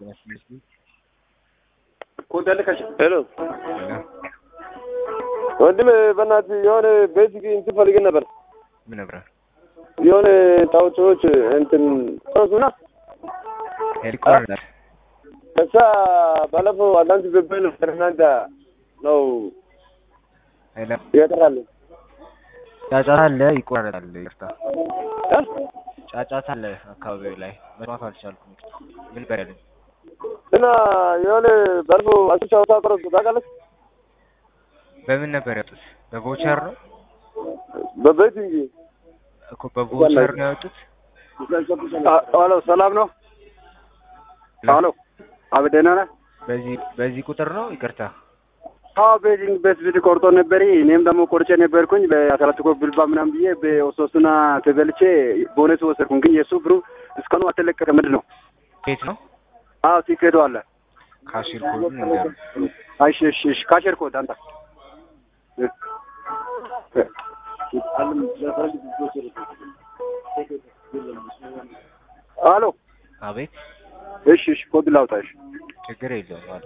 ሄሎ ወንድም በእናትህ የሆነ ቤዚክ እንትን ፈልገን ነበር። ምን ነበር? የሆነ ታውቶዎች እንትን ሶስና ሄሊኮፕተር ከዛ ባለፈው አንዳንድ ብብል እናንተ ነው ሄሎ ይቀጥራል ጫጫታ አለ፣ ይቆራረጣል። ይቅርታ ጫጫታ አለ አካባቢው ላይ መስማት አልቻልኩም። ምን በያለኝ እና የሆነ ባለፈው አስቻ ወታ ቆረጥ ታውቃለህ? በምን ነበር ያወጡት? በቮቸር ነው በቤቲንግ እኮ በቮቸር ነው ያወጡት። ሄሎ ሰላም ነው? ሄሎ አቤት ደህና ነህ? በዚህ በዚህ ቁጥር ነው። ይቅርታ አዎ ቤቲንግ ቤት ቪድ ቆርጦ ነበር። እኔም ደግሞ ቆርጬ ነበርኩኝ በአስራት ኮ ብልባ ምናምን ብዬ በሶስቱና ተበልቼ ቦነስ ወሰድኩኝ። ግን የእሱ ብሩ እስካሁኑ አልተለቀቀ። ምንድን ነው? ቤት ነው አዎ ሲኬዱ አለ። ካሽር ኮድ ነገር እሺ እሺ እሺ ካሸር ኮድ አንተ ሄሎ አቤት እሺ እሺ ኮድ ላውጣ እሺ ችግር የለውም አለ